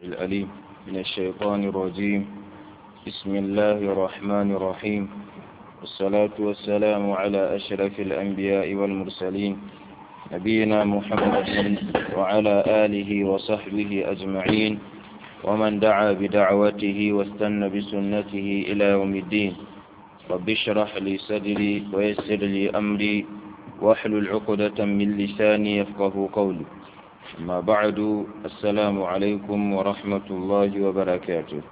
الأليم من الشيطان الرجيم بسم الله الرحمن الرحيم والصلاة والسلام على أشرف الأنبياء والمرسلين نبينا محمد وعلى آله وصحبه أجمعين ومن دعا بدعوته واستنى بسنته إلى يوم الدين رب اشرح لي صدري ويسر لي أمري واحلل عقدة من لساني يفقه قولي أما بعد السلام عليكم ورحمة الله وبركاته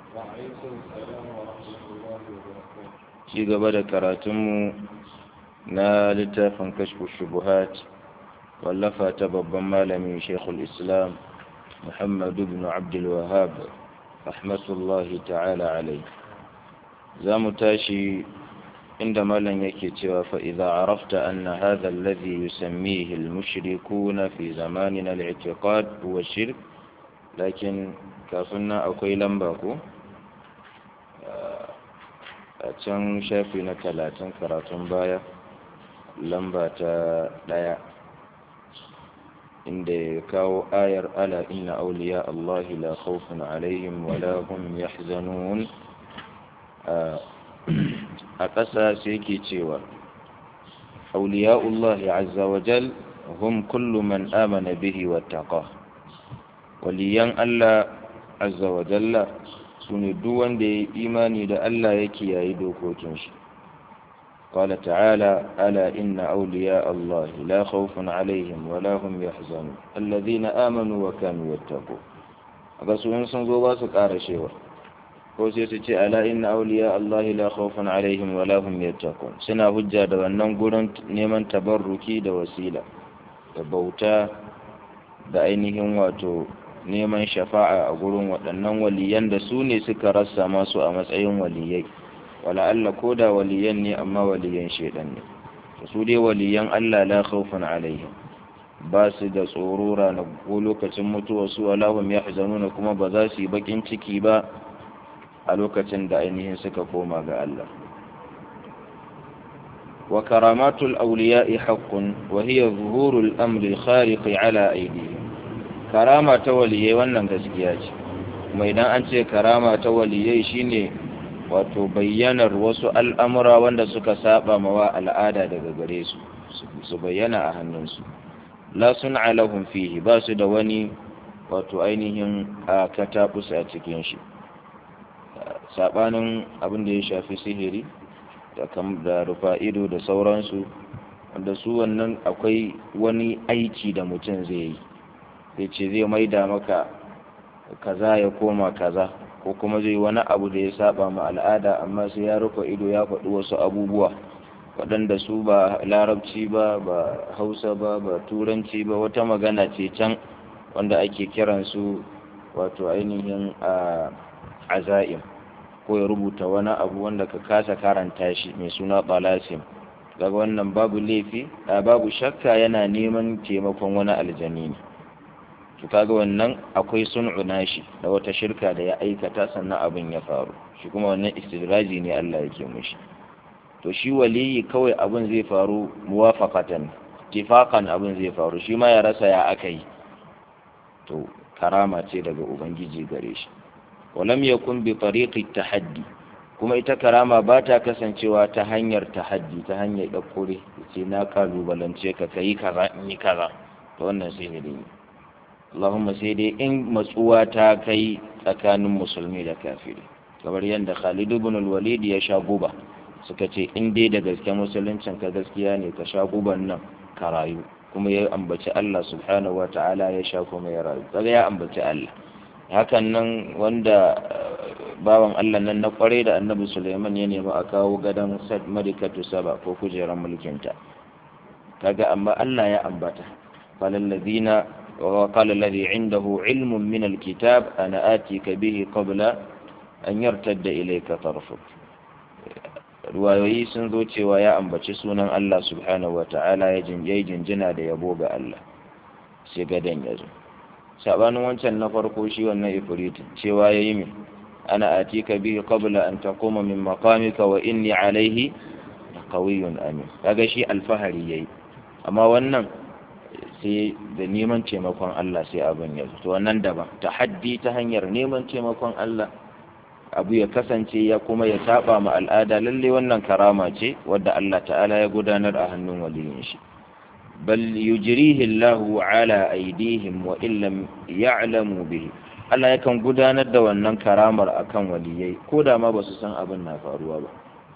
ci gaba da karatunmu na littafin kashfu shubuhat wallafa ta babban malami shekul islam muhammadu bin abdulwahab rahmatullahi ta'ala alai za mu tashi inda malam yake cewa fa'iza arafta anna hadha alladhi yusammihi al-mushrikuna fi zamanina al-i'tiqad huwa shirk lakin kafin nan akwai lamba ko a can shafi na talatin karatun baya lamba ta ɗaya inda ya kawo ayar ala inna auliya Allahi la khawfun alaihim wa la hum yahzanun a ƙasa sai ke cewa auliya Allahi azza wa jal hum kullu man amana bihi wattaqa waliyan Allah azza wa jalla su ne duk wanda ya yi imani da Allah ya kiyaye dokokin shi قال تعالى ألا إن أولياء الله لا خوف عليهم ولا هم يحزنون الذين آمنوا وكانوا يتقون aga su in sun zo ba su ƙara shewa ko sai su ce ala inna awliya Allah la khawfun alaihim wa la hum yattaqun suna hujja da wannan gurin neman tabarruki da wasila da bauta da ainihin wato neman shafa'a a gurin waɗannan waliyan da su ne suka rassa masu a matsayin waliyai wala Allah ko da waliyan ne amma waliyan shaidan ne su dai waliyan Allah la khawfun alaihim ba su da tsoro rana ko lokacin mutuwa su wala hum yahzanuna kuma ba za su yi bakin ciki ba a lokacin da ainihin suka koma ga Allah wa karamatul awliya'i haqqun wa hiya zuhurul amri khariqi ala aydihim karama ta waliyai wannan gaskiya ce kuma idan an ce karama ta waliyai shine wato bayyanar wasu al'amura wanda suka saba mawa al'ada daga gare su su bayyana a hannunsu la sun alahun fihi ba su da wani wato ainihin a katabus a cikin shi sabanin abin da ya shafi sihiri da rufa ido da sauransu wanda su wannan akwai wani aiki da mutum zai yi zai ce zai maida maka kaza ya koma kaza ko kuma zai wani abu da ya saba ma al'ada amma sai ya rufe ido ya faɗi wasu abubuwa waɗanda su ba larabci ba ba hausa ba ba turanci ba wata magana ce can wanda ake kiran su wato ainihin a azaim ko ya rubuta wani abu wanda ka kasa karanta shi mai suna balasim daga wannan babu laifi babu shakka yana neman taimakon wani aljani ne to kaga wannan akwai sun'u nashi da wata shirka da ya aikata sannan abin ya faru shi kuma wannan istidraji ne Allah yake mushi to shi waliyi kawai abin zai faru muwafaqatan tifaqan abin zai faru shi ma ya rasa ya akai to karama ce daga ubangiji gare shi walam yakun bi tariqi tahaddi kuma ita karama ba ta kasancewa ta hanyar tahaddi ta hanyar dakure ce na kalubalance ka kai kaza in yi kaza to wannan sihiri ne Allahumma sai dai in matsuwa ta kai tsakanin musulmi da kafiri kamar yadda Khalid ibn al-Walid ya sha guba suka ce in dai da gaske musuluncin ka gaskiya ne ka sha guban nan ka rayu kuma ya ambaci Allah subhanahu wa ta'ala ya sha kuma ya rayu kaga ya ambaci Allah hakan nan wanda bawan Allah nan na kware da Annabi Sulaiman ya nemi a kawo gadan Sad Madikatu Saba ko kujerar mulkinta kaga amma Allah ya ambata falal ladina وقال الذي عنده علم من الكتاب أنا آتيك به قبل أن يرتد إليك طرفك ruwayoyi sun zo cewa ya ambaci sunan Allah subhanahu wa ta'ala ya jinjina da yabo ga Allah sai gadon ya zo sabanin wancan na farko shi wannan ifritin cewa ya yi min ana atika bihi qabla an taquma min maqamika wa inni alaihi qawiyyun amin kaga shi alfahari yayi amma wannan sai da neman taimakon Allah sai abin ya to wannan daban tahaddi ta hanyar neman taimakon Allah abu ya kasance ya kuma ya saba ma al'ada lalle wannan karama ce wadda Allah ta'ala ya gudanar a hannun waliyin shi bal yujrihi Allahu ala aidihim wa illam ya'lamu bihi Allah yakan gudanar da wannan karamar akan waliyai ko da ma basu san abin na faruwa ba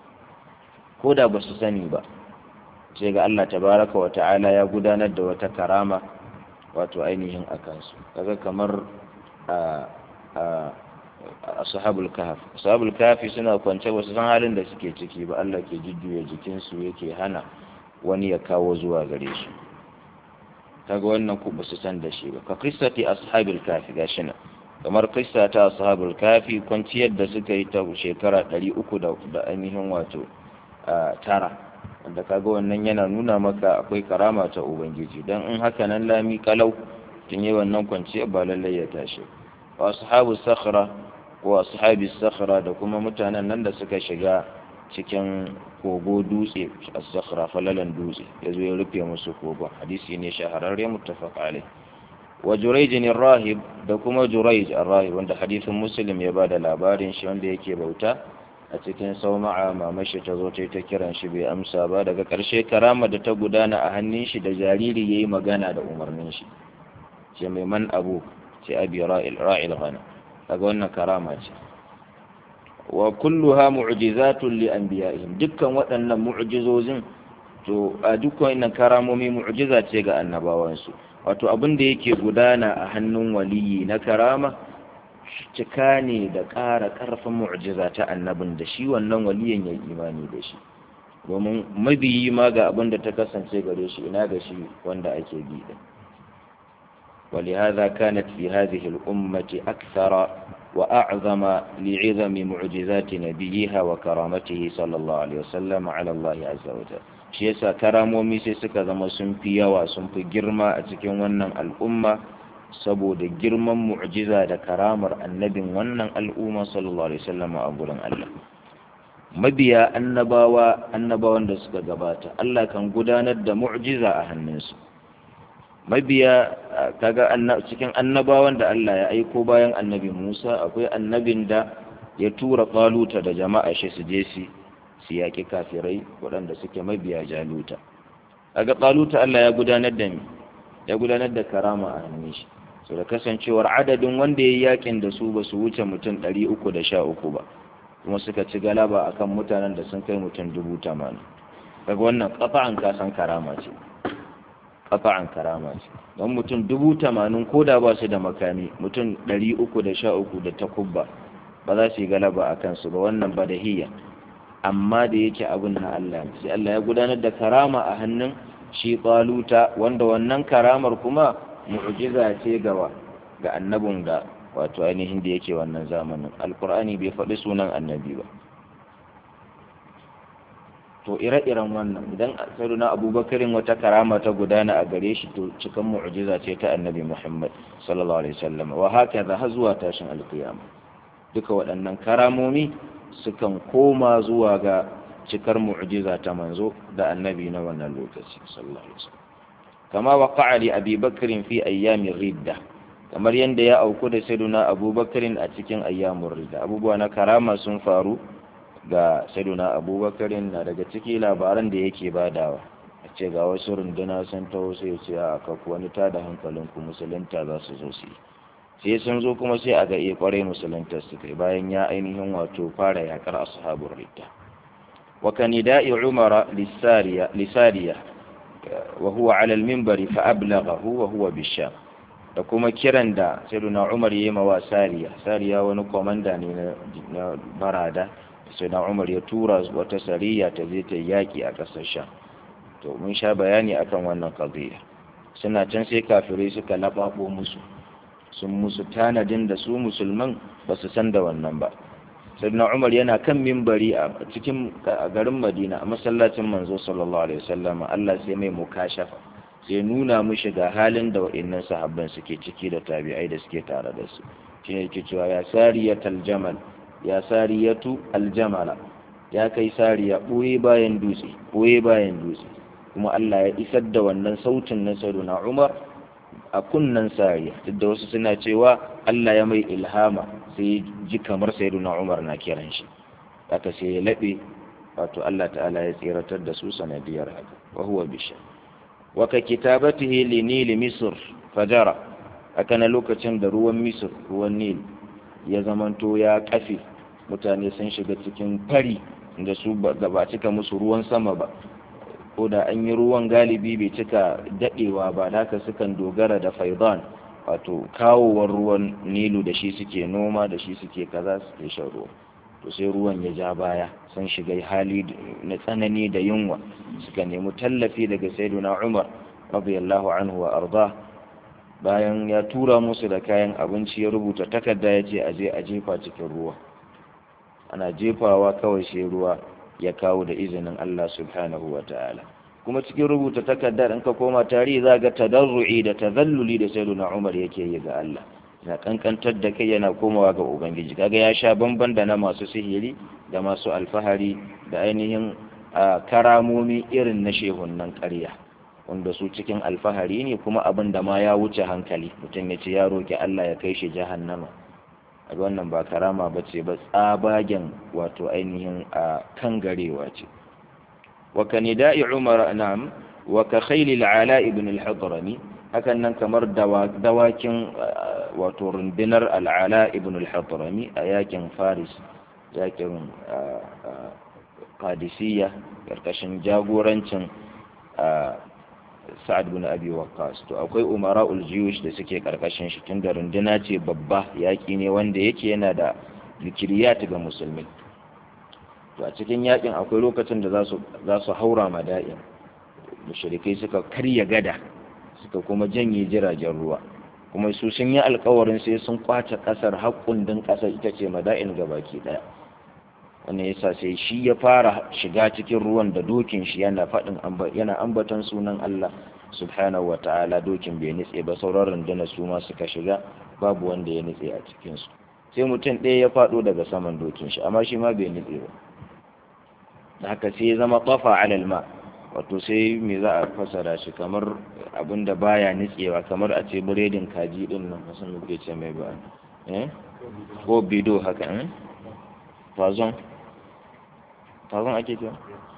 ko da basu sani ba sai ga Allah tabaraka wa ta'ala ya gudanar da wata karama wato ainihin akansu kaga kamar a a ashabul kahf ashabul kahfi suna kwance ba su san halin da suke ciki ba Allah ke jujjuya jikinsu yake hana wani ya kawo zuwa gare su kaga wannan ku ba su san da shi ba ka qissati ashabil kahfi gashi nan kamar qissa ta ashabul kahfi kwanciyar da suka yi ta shekara 300 da ainihin wato tara wanda kaga wannan yana nuna maka akwai karama ta ubangiji dan in haka nan lami kalau tun yi wannan kwanciyar ba lallai ya tashi wa ashabu sakhra wa ashabi sakhra da kuma mutanen nan da suka shiga cikin kogo dutse as-sakhra falalan dutse yazo ya rufe musu kogo hadisi ne shahararre muttafaq alai wa jurayj rahib da kuma jurayj ar-rahib wanda hadisin muslim ya bada labarin shi wanda yake bauta a cikin sauma'a mamashi ta zo ta kiran shi bai amsa ba daga ƙarshe karama da ta gudana a hannun shi da jariri yayi magana da umarnin shi ce mai man abu ce abi ra'il ra'il ghana kaga wannan karama ce wa kulluha mu'jizatun li anbiya'ihim dukkan waɗannan mu'jizozin to a dukkan wannan karamomi mu'jiza ce ga annabawansu wato abin da yake gudana a hannun waliyi na karama cika ne da ƙara ƙarfin mu'jiza ta annabin da shi wannan waliyin ya imani da shi domin mabiyi ma ga abin da ta kasance gare shi ina ga shi wanda ake bi din ولهذا كانت في هذه الأمة أكثر وأعظم لعظم معجزات نبيها وكرامته صلى الله عليه وسلم على الله عز وجل shi yasa karamomi sai suka zama sun fi yawa sun fi girma a cikin wannan al'umma saboda girman mu'jiza da karamar annabin wannan al'umma sallallahu alaihi wasallam a gurin Allah mabiya annabawa annabawan da suka gabata Allah kan gudanar da mu'jiza a hannunsu mabiya kaga cikin annabawan da Allah ya aiko bayan annabi Musa akwai annabin da ya tura Taluta da jama'a shi su je su su yaƙi kafirai waɗanda suke mabiya Jaluta kaga Taluta Allah ya gudanar da mi ya gudanar da karama a hannun shi so da kasancewar adadin wanda ya yakin da su ba su wuce mutum ɗari uku da sha uku ba kuma suka ci galaba akan mutanen da sun kai mutum dubu tamanin kaga wannan ƙafa'an kasan karama ce ƙafa'an karama ce don mutum dubu tamanin ko da ba su da makami mutum ɗari uku da sha uku da takubba ba za su yi galaba a kansu ba wannan ba da hiyya amma da yake abin na Allah sai Allah ya gudanar da karama a hannun shi ƙaluta wanda wannan karamar kuma mu'jiza ce gawa ga annabin da wato ainihin da yake wannan zamanin alkur'ani bai faɗi sunan annabi ba to ire-iren wannan idan na abubakarin wata karama ta gudana a gare shi to cikan mu'jiza ce ta annabi muhammad sallallahu alaihi wasallam wa haka za har zuwa tashin alkiyama duka waɗannan karamomi sukan koma zuwa ga cikar mu'jiza ta manzo da annabi na wannan lokaci sallallahu alaihi wasallam kama waqa'a li abi bakrin fi ayyami ridda kamar yadda ya auku da sayyiduna abubakarin a cikin ayyamun ridda abubuwa na karama sun faru ga sayyiduna abubakarin na daga ciki labaran da yake badawa a ce ga wasu runduna sun taho sai ya ce a kaku wani tada hankalin ku musulunta za su zo su yi sai sun zo kuma sai a ga iya kwarai musulunta su kai bayan ya ainihin wato fara yakar ashabul ridda wa kanida'i umara lisariya lisariya wa huwa ala al-minbari fa ablaghahu wa huwa bisham da kuma kiran da sayyiduna umar yayi mawa sariya sariya wani komanda ne na barada sai na umar ya tura wata sariya ta je ta yaki a ƙasar sham to mun sha bayani akan wannan qadiya suna can sai kafirai suka lababo musu sun musu tanadin da su musulman ba su san da wannan ba sayyidina umar yana kan mimbari a cikin garin madina a masallacin manzo sallallahu alaihi wasallam Allah sai mai mukashafa sai nuna mushi ga halin da wa'annan sahabban suke ciki da tabi'ai da suke tare da su shine yake cewa ya sariyatal jamal ya sariyatu aljamala ya kai sariya ɓoye bayan dutse ɓoye bayan dutse kuma Allah ya isar da wannan sautin na sayyiduna Umar a kunnan sariya duk da wasu suna cewa Allah ya mai ilhama sai ji kamar sayyiduna Umar na kiran shi haka sai ya laɓe wato Allah ta'ala ya tsiratar da su sanadiyar haka wa huwa bisha wa ka kitabatihi li nil misr fajara haka na lokacin da ruwan misr ruwan nil ya zamanto ya kafe mutane sun shiga cikin fari da su ba cika musu ruwan sama ba ko da an yi ruwan galibi bai cika daɗewa ba da haka sukan dogara da faidan wato kawowar ruwan nilu da shi suke noma da shi suke kaza suke shan ruwa to sai ruwan ya ja baya sun shiga hali na tsanani da yunwa suka nemi tallafi daga sayyiduna umar radiyallahu anhu wa arda bayan ya tura musu da kayan abinci ya rubuta takarda ya ce aje a jefa cikin ruwa ana jefawa kawai sai ruwa ya kawo da izinin Allah subhanahu wa ta'ala kuma cikin rubuta takardar in ka koma tarihi za ga tadarru'i da tazalluli da sayyiduna Umar yake yi ga Allah na kankantar da kai yana komawa ga ubangiji kaga ya sha bamban da na masu sihiri da masu alfahari da ainihin karamomi irin na shehunnan ƙarya wanda su cikin alfahari ne kuma abin da ma ya wuce hankali mutum ya ce ya roki Allah ya kai shi jahannama a wannan ba karama ba ce ba tsabagen wato ainihin a kan garewa ce wa ka nida'i umar na'am wa ka khayli al'ala ibn al-hadrami hakan nan kamar dawakin wato rundunar al'ala ibn al-hadrami a yakin faris yakin qadisiyya karkashin jagorancin sa'ad bin abi waqqas to akwai umara'ul jiyush da suke karkashin shi tunda runduna ce babba yaki ne wanda yake yana da zikiriyat ga musulmi to a cikin yakin akwai lokacin da zasu zasu haura mada'in mushrikai suka karya gada suka kuma janye jiragen ruwa kuma su sun yi alkawarin sai sun kwace kasar haƙƙun din kasar ita ce mada'in gabaki daya wannan yasa sai shi ya fara shiga cikin ruwan da dokin shi yana faɗin yana ambaton sunan Allah subhanahu wa ta'ala dokin bai nitse ba sauran rundunar su ma suka shiga babu wanda ya nitse a cikin su sai mutum ɗaya ya faɗo daga saman dokin shi amma shi ma bai nitse ba da haka sai ya zama tafa alal ma wato sai me za a fasara shi kamar abin da baya nitsewa kamar a ce biredin kaji din nan kasan muke ce mai ba eh ko bido haka eh fazon fazon ake cewa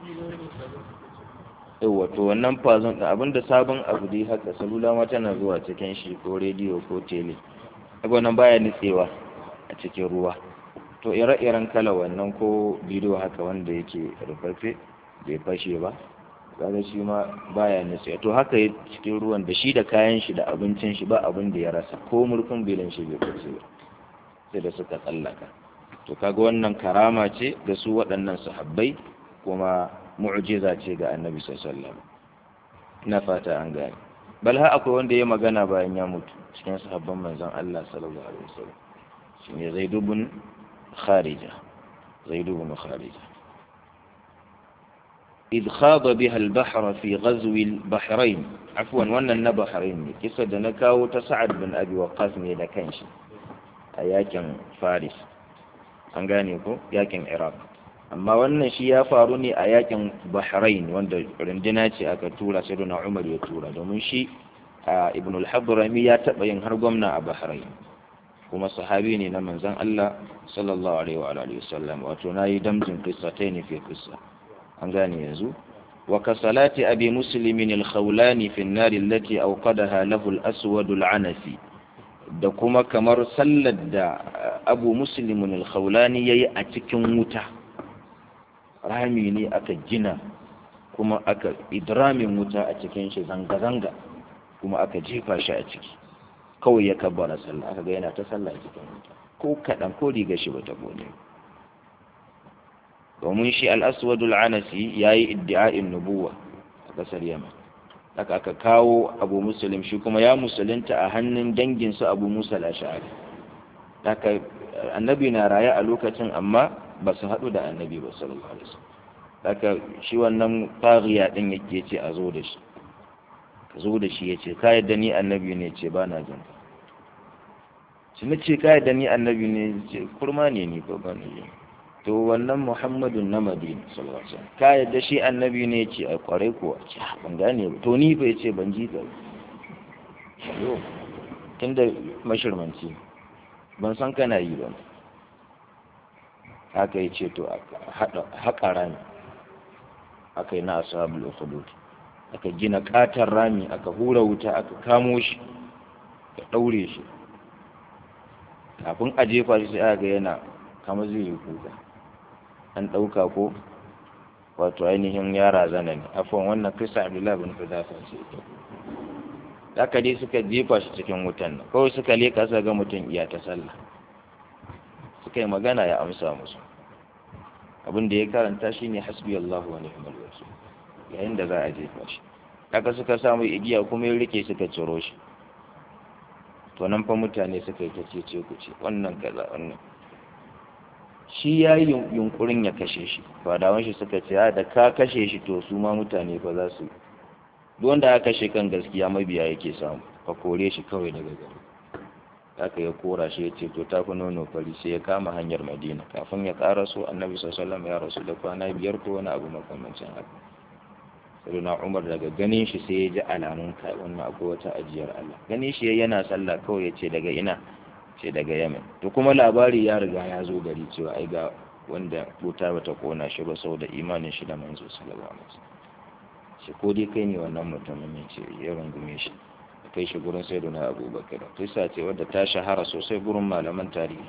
yawa to wannan fazon da abinda sabon abu dai haka salula ma tana zuwa cikin shi ko rediyo ko tele abu nan baya nitsewa a cikin ruwa to ire-iren kala wannan ko bidiyo haka wanda yake rufaffe bai fashe ba kaga shi ma baya nitsewa to haka cikin ruwan da shi da kayan shi da abincin shi ba abin da ya rasa ko murfin bilin shi bai fashe ba sai da suka tsallaka to kaga wannan karama ce ga su waɗannan sahabbai kuma mu'jiza ce ga annabi sallallahu na fata an gane bal ha akwai wanda ya magana bayan ya mutu cikin sahabban manzon Allah sallallahu alaihi wasallam shine Zaid ibn Kharija Zaid ibn Kharija إذ خاض بها البحر في غزو البحرين عفوا وانا النبحرين كسد نكاو تسعد بن أبي وقاص ne da kanshi a yakin Faris an gane ko yakin iraq amma wannan shi ya faru ne a yakin bahrain wanda runduna ce aka tura sai na umar ya tura domin shi a ibn al-hadrami ya taba yin har gwamna a bahrain kuma sahabi ne na manzon Allah sallallahu alaihi wa alihi wasallam wato nayi damjin qissatayn fi qissa an gane yanzu wa ka salati abi muslimin al-khawlani fi an-nar allati awqadaha lahu al-aswad al-anasi da kuma kamar sallar da abu muslimin al-khawlani yayi a cikin wuta rami ne aka gina kuma aka idramin wuta a cikin shi zanga-zanga kuma aka jefa shi a ciki kawai ya kabbara sallah aka ga yana ta sallah a cikin wuta ko kaɗan ko riga shi bata gode domin shi al-aswadul anasi yayi iddi'a'in nubuwa a ƙasar yaman haka aka kawo abu musulun shi kuma ya musulunta a hannun danginsu abu musa lashari haka annabi na raye a lokacin amma ba su haɗu da annabi ba sallallahu alaihi wasallam haka shi wannan fariya din yake ce a zo da shi ka zo da shi yace ka yadda ni annabi ne ce ba na jin shi na ce ka yadda ni annabi ne ce kurma ne ni ko ba na jin to wannan muhammadun na madina sallallahu alaihi wasallam ka yadda shi annabi ne ce a kwarai kuwa ce ban gane ba to ni fa yace ban ji ka yo tunda mashirmanci ban san kana yi ba haka yace to haƙa rami aka yi na ashabul ukhdud aka gina katar rami aka hura wuta aka kamo shi ka daure shi kafin a jefa shi sai aka ga yana kama zai yi kuka an ɗauka ko wato ainihin yara zana ne afon wannan krista abdullahi bin fidafa ce ita haka dai suka jefa shi cikin wutan nan kawai suka leka suka ga mutum iya ta sallah suka yi magana ya amsa musu abin da ya karanta shi ne hasbi allahu wa ni'mal wakil yayin da za a jefa shi haka suka samu igiya kuma ya rike suka ciro shi to nan fa mutane suka yi ta ce ku ce wannan kaza wannan shi ya yi yunkurin ya kashe shi fadawan shi suka ce da ka kashe shi to su ma mutane fa za su duk wanda aka kashe kan gaskiya mabiya yake samu ka kore shi kawai daga gari haka ya kora shi ya ce to ta fi nono fari sai ya kama hanyar madina kafin ya ƙara so annabi sallallahu ya rasu da kwana biyar ko wani abu makamancin haka sai na umar daga ganin shi sai ya ji alamun kai wannan akwai wata ajiyar Allah ganin shi yana sallah kawai ya ce daga ina ce daga yamen to kuma labari ya riga ya zo gari cewa ai ga wanda wuta bata kona shi ba saboda imanin shi da manzo sallallahu alaihi wasallam shi ko dai kai ne wannan mutumin ya ce ya rungume shi kai shi gurin sayyiduna abubakar kisa ce wadda ta shahara sosai gurin malaman tarihi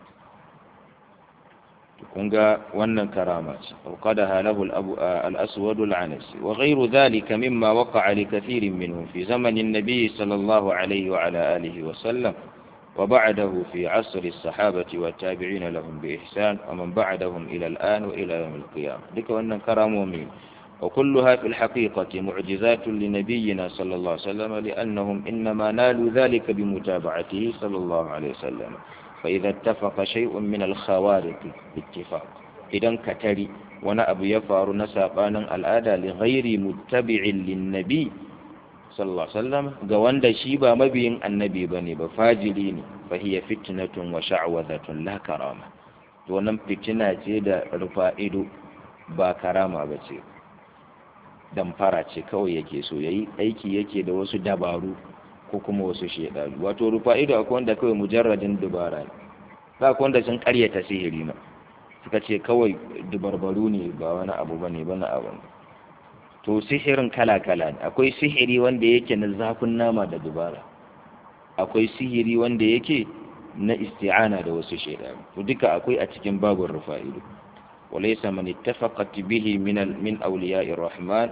kun ga wannan karama ce وقدها له الأسود العنسي وغير ذلك مما وقع لكثير منهم في زمن النبي صلى الله عليه وعلى آله وسلم وبعده في عصر الصحابة والتابعين لهم بإحسان ومن بعدهم إلى الآن وإلى يوم القيامة ذلك وأن كرموا من وكلها في الحقيقة معجزات لنبينا صلى الله عليه وسلم لأنهم إنما نالوا ذلك بمتابعته صلى الله عليه وسلم فإذا اتفق شيء من الخوارق باتفاق إذا كتري وانا أبو يفار نساقانا الآدى لغير متبع للنبي sallallahu alaihi wasallam ga wanda shi ba mabiyin annabi bane ba fajiri ne fa hiya fitnatun wa sha'wazatun la karama to wannan fitina ce da rufa ido ba karama ba ce damfara ce kawai yake so yayi aiki yake da wasu dabaru ko kuma wasu shedaru wato rufa ido akwai wanda kawai mujarradin dubara ne ba akwai wanda sun karyata sihiri ma suka ce kawai dubarbaru ne ba wani abu bane bana abu to sihirin kala-kala ne akwai sihiri wanda yake na zafin nama da dubara akwai sihiri wanda yake na isti'ana da wasu shaidaru to duka akwai a cikin babun rufa'ilu walaysa man ittafaqat bihi min min awliya'ir rahman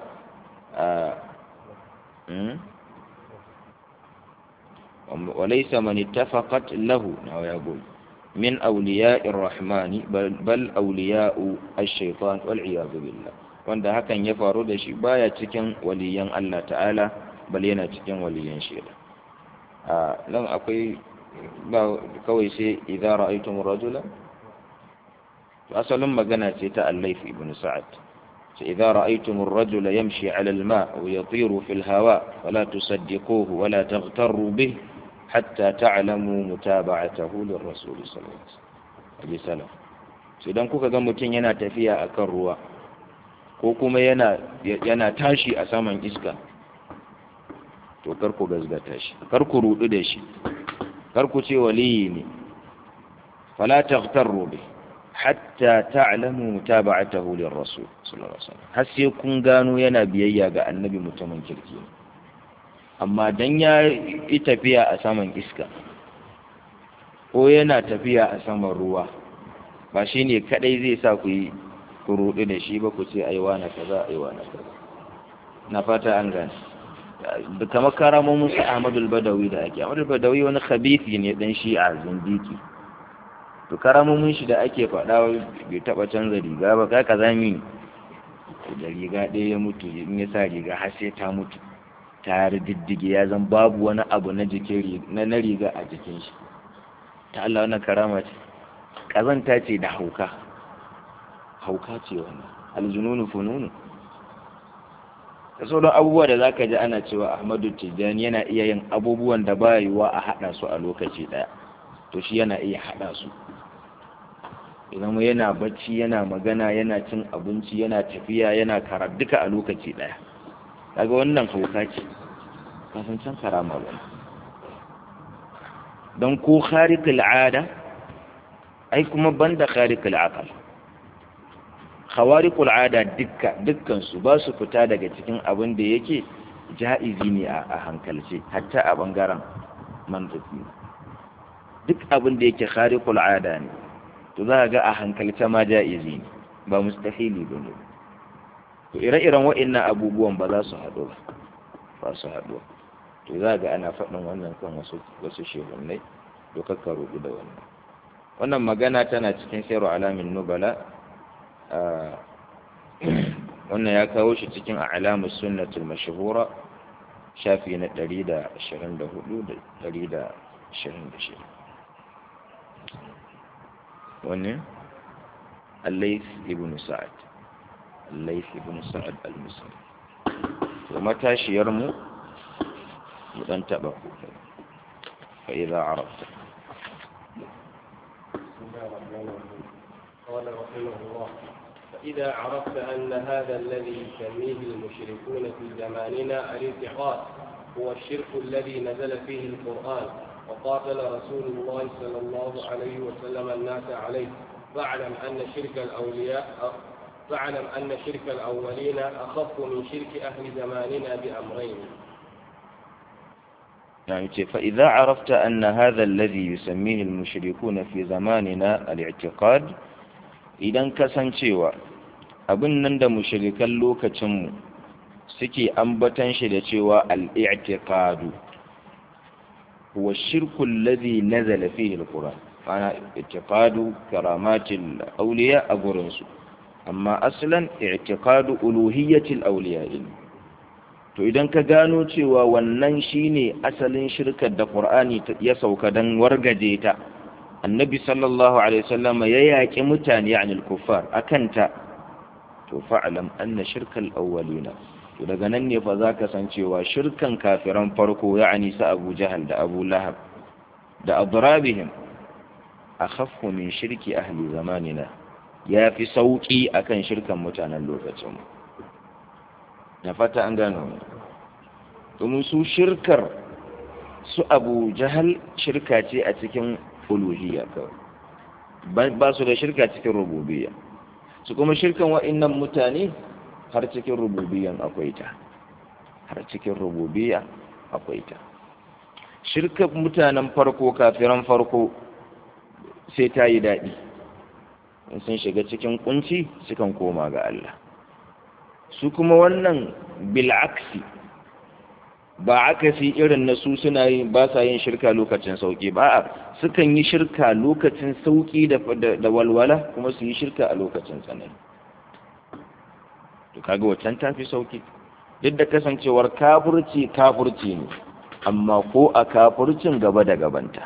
وليس من اتفقت له نعم يقول من أولياء الرحمن بل, بل أولياء الشيطان والعياذ بالله wanda hakan ya faru da shi baya cikin waliyan Allah ta'ala bal yana cikin waliyan shi a nan akwai ba kawai sai idza ra'aytum rajula to asalin magana ce ta Al-Layth ibn Sa'ad sai idza ra'aytum ar-rajula yamshi 'ala al-ma' wa yatiru fi al-hawa fala tusaddiquhu wa la taghtarru bih hatta ta'lamu mutaba'atahu lir-rasul sallallahu alaihi wasallam sai dan kuka ga mutun yana tafiya akan ruwa ko kuma yana yana tashi a saman iska to kar ku gazgata shi kar ku rudu da shi kar ku ce waliyi ne fala taghtarru bi hatta ta'lamu mutaba'atahu lirrasul sallallahu alaihi wasallam har sai kun gano yana biyayya ga annabi mutumin kirki amma dan ya yi tafiya a saman iska ko yana tafiya a saman ruwa ba shine kadai zai sa ku yi ku rudu da shi ba ku ce aiwa na kaza aiwa na kaza na fata an gane da kamar karamomin su Ahmadu Badawi da ake Ahmadu Badawi wani khabithi ne dan shi'a zindiki to karamomin shi da ake faɗa bai taɓa canza riga ba ka kaza mi da riga ɗaya ya mutu in ya sa riga har sai ta mutu ta diddige ya zan babu wani abu na jikin na na riga a jikin shi ta Allah wannan karama ce kazanta ce da hauka hauka ce wannan aljununu fununu da sauran abubuwa da zaka ji ana cewa Ahmadu Tijjani yana iya yin abubuwan da ba yiwuwa a haɗa su a lokaci ɗaya to shi yana iya haɗa su idan yana bacci yana magana yana cin abinci yana tafiya yana kara duka a lokaci ɗaya kaga wannan hauka ce kafin can karama ba don ko kharikul ada ai kuma banda kharikul aqal khawarikul ada dukka dukkan su ba su fita daga cikin abin da yake ja'izi ne a hankalce hatta a bangaren mantiki duk abin da yake kharikul ada ne to za ga a hankalce ma ja'izi ne ba mustahili ba ne to ire-iren wa'annan abubuwan ba za su haɗu ba ba su haɗu to za ga ana faɗin wannan kan wasu wasu shehunai to kakka rubu da wannan wannan magana tana cikin sayar alamin nubala wannan ya kawo shi cikin alamun sunnatul mashhura shafi na 124 da 126 wannan الليث ابن سعد الليث ابن سعد المصري ومتى شيرمو مدن تبقوا فإذا عرفت قال رحمه الله فإذا عرفت أن هذا الذي يسميه المشركون في زماننا الاعتقاد هو الشرك الذي نزل فيه القرآن وقاتل رسول الله صلى الله عليه وسلم الناس عليه فاعلم أن شرك الأولياء فاعلم أن شرك الأولين أخف من شرك أهل زماننا بأمرين يعني فإذا عرفت أن هذا الذي يسميه المشركون في زماننا الاعتقاد إذا كسنشيوا abin nan da mushrikan lokacinmu suke ambatan shi da cewa al-i'tiqadu huwa shirku alladhi nazala fihi al-Qur'an ana i'tiqadu karamatil awliya a gurin su amma aslan i'tiqadu uluhiyyatil awliya to idan ka gano cewa wannan shine asalin shirkar da Qur'ani ya sauka dan wargaje ta annabi sallallahu alaihi wasallam ya yaki mutane anil kuffar akan ta to fa'alam anna shirkal awwalina to daga nan ne fa zaka san cewa shirkan kafiran farko ya'ani sa Abu Jahal da Abu Lahab da adrabihim akhaffu min shirki ahli zamanina yafi sauki akan shirkan mutanen lokacin na fata an gano domin su shirkar su Abu Jahal shirka ce a cikin uluhiyya kawai ba su da shirka cikin rububiyya su kuma shirkan wa'innan mutane har cikin rububiyan akwai ta har cikin rububiya akwai ta shirkan mutanen farko kafiran farko sai ta yi daɗi in sun shiga cikin kunci sukan koma ga Allah su kuma wannan bil'aksi ba akasi irin na su suna yi ba sa yin shirka lokacin sauki ba sukan yi shirka lokacin sauki da walwala kuma su yi shirka a lokacin tsanani to kaga wacan tafi sauki duk da kasancewar kafurci kafurci ne amma ko a kafurcin gaba da gabanta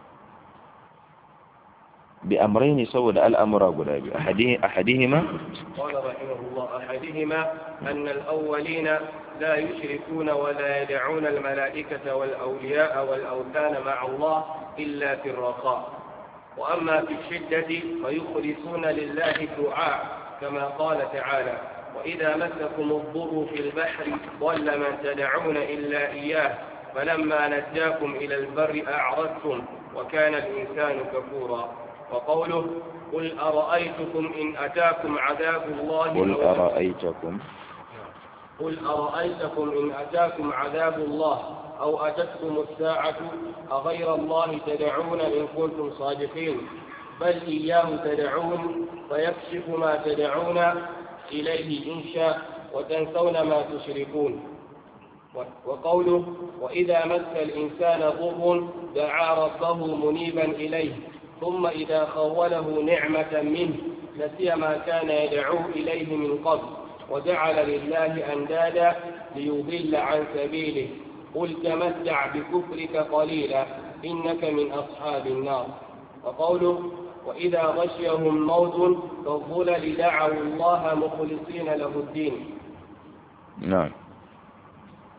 bi amraini saboda al'amura guda biyu ahadihima قال رحمه الله أحدهما أن الأولين لا يشركون ولا يدعون الملائكة والأولياء والأوثان مع الله إلا في الرخاء وأما في الشدة فيخلصون لله الدعاء كما قال تعالى وإذا مسكم الضر في البحر ضل من تدعون إلا إياه فلما نجاكم إلى البر أعرضتم وكان الإنسان كفورا وقوله قل أرأيتكم إن أتاكم عذاب الله قل أرأيتكم قل أرأيتكم إن أتاكم عذاب الله أو أتتكم الساعة أغير الله تدعون إن كنتم صادقين بل إياه تدعون فيكشف ما تدعون إليه إن شاء وتنسون ما تشركون وقوله وإذا مس الإنسان ضر دعا ربه منيبا إليه ثم إذا خوله نعمة منه نسي ما كان يدعو إليه من قبل وجعل لله أندادا ليضل عن سبيله قل تمتع بكفرك قليلا إنك من أصحاب النار وقوله وإذا غشيهم موت كالظلل دعوا الله مخلصين له الدين نعم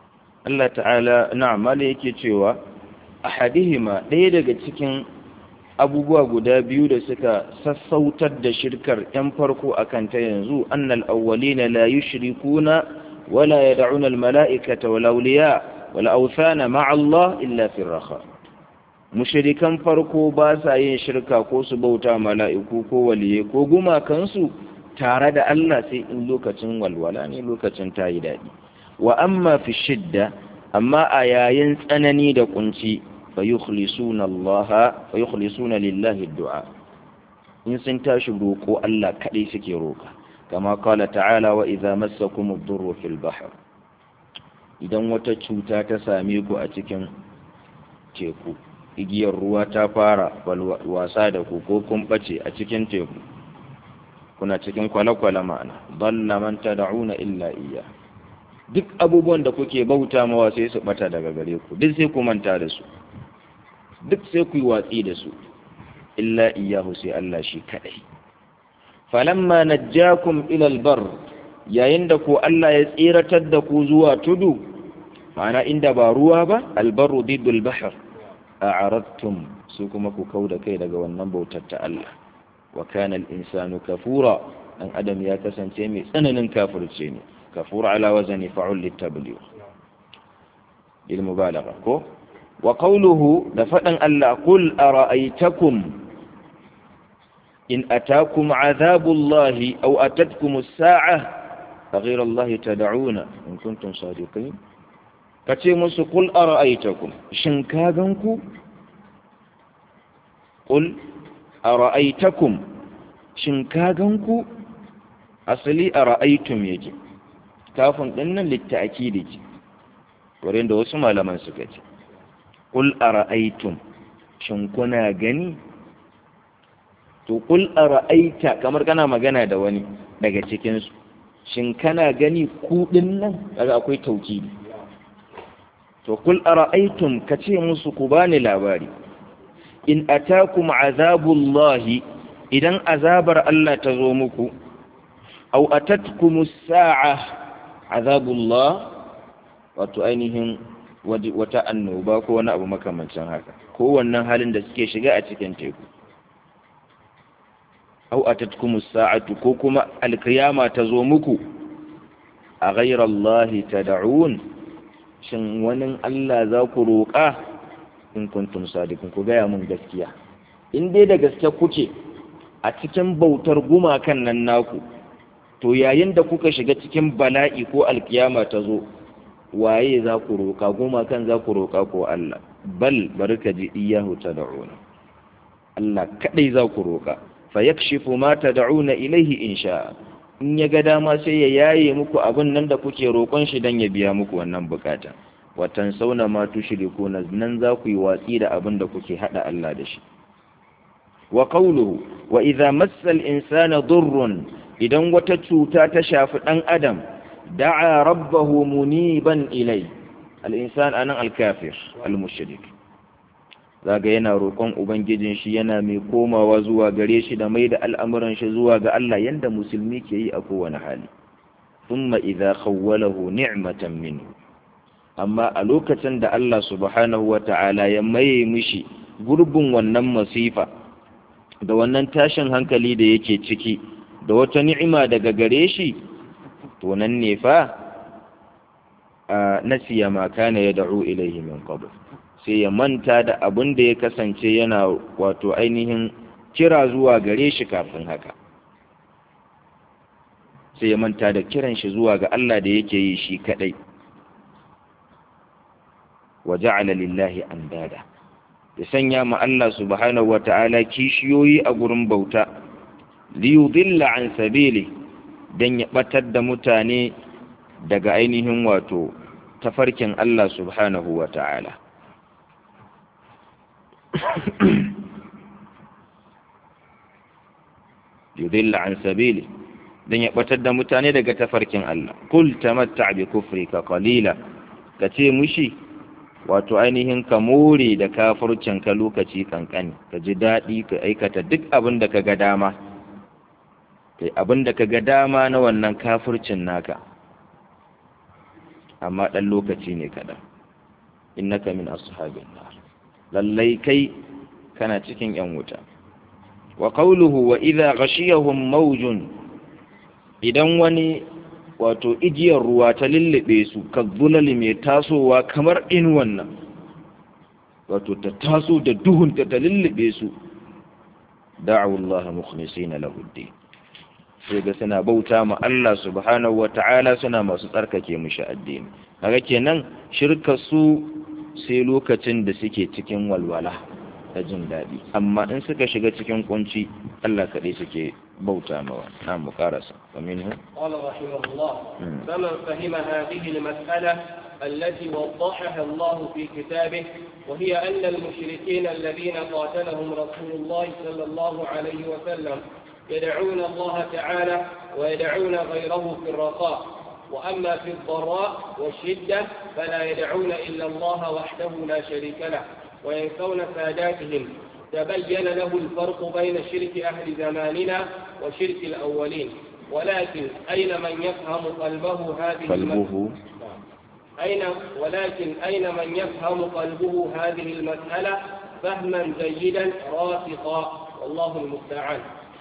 Allah ta'ala na'am mala yake cewa ahadihima ɗaya daga cikin abubuwa guda biyu da suka sassautar da shirkar ‘yan farko a kan ta yanzu annal awwalina la yushrikuna wala yad'una al-mala'ikata wal awliya wal awthana ma'a Allah illa fi raha mushrikan farko ba sa yin shirka ko su bauta mala'iku ko waliye ko gumakansu tare da Allah sai in lokacin walwala ne lokacin tayi daɗi wa amma fi shidda amma a yayin tsanani da kunci فيخلصون الله فيخلصون لله الدعاء in sun tashi roƙo Allah kaɗai suke roƙa kama kala ta'ala wa idza massakum ad-durru fil bahr idan wata cuta ta same ku a cikin teku igiyar ruwa ta fara wasa da ku ko kun bace a cikin teku kuna cikin kwale-kwale ma'ana dalla man tad'una illa iyya duk abubuwan da kuke bauta mawa sai su bata daga gare ku duk sai ku manta da su duk sai ku yi watsi da su illa iyahu sai Allah shi kadai falamma najjakum ila albar yayin da ku Allah ya tsiratar da ku zuwa tudu ma'ana inda ba ruwa ba albaru didul bahr a'aradtum su kuma ku kauda kai daga wannan bautar ta Allah wa kana al-insanu kafura dan adam ya kasance mai tsananin kafirce ne kafura ala wazani fa'ul litabligh lil mubalagha ko وقوله دفعن الله قل أرأيتكم إن أتاكم عذاب الله أو أتتكم الساعة فغير الله تدعون إن كنتم صادقين كتيمس قل أرأيتكم شنكاغنكو قل أرأيتكم شنكاغنكو أصلي أرأيتم يجي كافن إن للتأكيد يجي ورين دوسم على من سكتي Ƙul a ra'aitun, shin kuna gani? To, ƙul a ra'aita kamar kana magana da wani daga cikinsu, shin kana gani kuɗin nan? Daga akwai tauki. To, ƙul a ra'aitun ka ce musu ku bani labari, in atakum azabullahi idan azabar Allah ta zo muku, au atatkumus sa'a azabullah wato ainihin wata annoba ko wani abu makamancin haka ko wannan halin da suke shiga a cikin teku au atatkumus sa'atu ko kuma alkiyama ta zo muku a ghairallahi tad'un shin wani Allah za ku roƙa in kuntum sadiqun ku gaya mun gaskiya in dai da gaske kuke a cikin bautar gumakan nan naku to yayin da kuka shiga cikin bala'i ko alkiyama ta zo waye za ku roƙa goma kan za ku roƙa ko Allah bal bari ka ji iyahu tad'una Allah kadai za ku roƙa fa yakshifu ma tad'una ilaihi in sha in ya ga dama sai ya yaye muku abin nan da kuke roƙon shi dan ya biya muku wannan bukata wa tansawna ma tushrikuna nan za ku yi watsi da abin da kuke hada Allah da shi wa qawluhu wa idza massa al-insana durrun idan wata cuta ta shafi dan adam دعا ربه منيبا إليه الإنسان أنا الكافر المشرك zaga yana roƙon ubangijin shi yana mai komawa zuwa gare shi da mai da al'amuran shi zuwa ga Allah yanda musulmi ke yi a kowane hali thumma idza khawwalahu ni'matan minhu amma a lokacin da Allah subhanahu wata'ala ya maye mishi gurbin wannan masifa da wannan tashin hankali da yake ciki da wata ni'ima daga gare shi to nan ne fa a nasiya ma kana ya da'u ilaihi min qabl sai ya manta da abin da ya kasance yana wato ainihin kira zuwa gare shi kafin haka sai ya manta da kiran shi zuwa ga Allah da yake yi shi kadai wa ja'ala lillahi andada ya sanya ma Allah subhanahu wata'ala kishiyoyi a gurin bauta li yudilla an sabili dan ya batar da mutane daga ainihin wato tafarkin Allah subhanahu wata'ala yudilla an sabili dan ya batar da mutane daga tafarkin Allah kul tamatta bi kufrika qalila kace mushi wato ainihin ka more da kafircin ka lokaci kankani ka ji daɗi ka aikata duk abin da ka ga dama kai abin da ka ga dama na wannan kafircin naka amma ɗan lokaci ne kaɗan innaka min ashabin nar lallai kai kana cikin yan wuta wa qawluhu wa idha ghashiyahum mawjun idan wani wato igiyar ruwa ta lullube su ka zulali mai tasowa kamar in wannan wato ta taso da duhunta ta lullube su da'u Allah mukhlisina lahu ad sai ga suna bauta ma Allah subhanahu wa ta'ala suna masu tsarkake mushi addini kaga kenan shirka su sai lokacin da suke cikin walwala da jin daɗi amma in suka shiga cikin kunci Allah kaɗai suke bauta mawa na mu karasa wa minhu قال رحمه الله فمن فهم هذه المسألة التي وضحها الله في كتابه وهي أن المشركين الذين قاتلهم رسول الله صلى الله عليه وسلم يدعون الله تعالى ويدعون غيره في الرخاء وأما في الضراء والشدة فلا يدعون إلا الله وحده لا شريك له وينسون ساداتهم تبين له الفرق بين شرك أهل زماننا وشرك الأولين ولكن أين من يفهم قلبه هذه قلبه أين ولكن أين من يفهم قلبه هذه المسألة فهما جيدا راسخا والله المستعان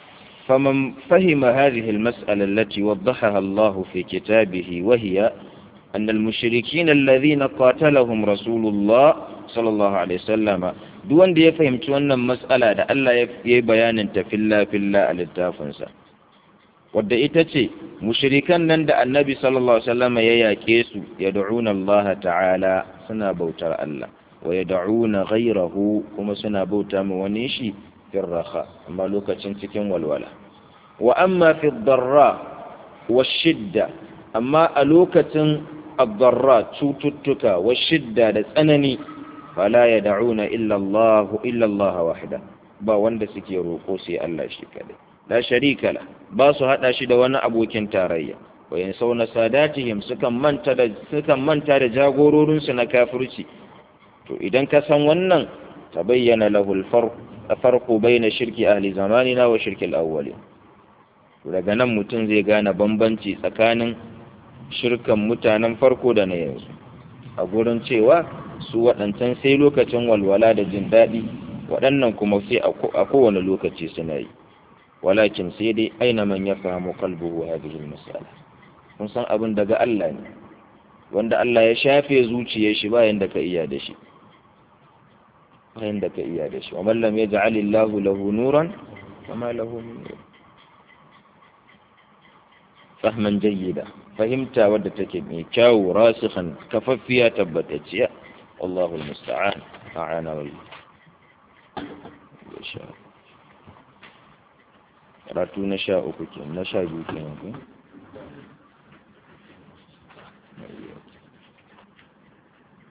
فمن فهم هذه المسألة التي وضحها الله في كتابه وهي أن المشركين الذين قاتلهم رسول الله صلى الله عليه وسلم دون دي فهمت أن المسألة دا الله يبيان في الله في الله الاتافنسا wadda ita ce mushrikan nan da annabi sallallahu alaihi wasallam ya yake su yad'una Allah ta'ala suna bautar Allah wa yad'una ghayrahu kuma suna bauta ma wani shi firraha amma lokacin cikin walwala wa amma fi darra wa shidda amma a lokacin ad-darra cututtuka wa shidda da tsanani fala yad'una illa Allah illa Allah wahda ba wanda suke roko sai Allah shi kadai la sharika la ba su hada shi da wani abokin tarayya wa yansawna sadatihim sukan manta da sukan manta da jagororin su na kafirci to idan ka san wannan tabayyana lahu al-farq farko bai na shirki ahli zamanina wa shirki al'awwali daga nan mutum zai gane bambanci tsakanin shirkan mutanen farko da na yanzu a gurin cewa su waɗancan sai lokacin walwala da jin daɗi waɗannan kuma sai a kowane lokaci suna yi walakin sai dai aina man ya fahimu kalbuhu hadhihi masala kun san abin daga Allah ne wanda Allah ya shafe zuciyar shi bayan da ka iya da shi bayan da ka iya da shi wa mallam ya ja'ali Allahu lahu nuran kama lahu min nur fahman jayyida fahimta wadda take mai kyawu rasikhan kafaffiya tabbatacciya wallahu almusta'an a'ana wal karatu na sha uku kenan na sha biyu kenan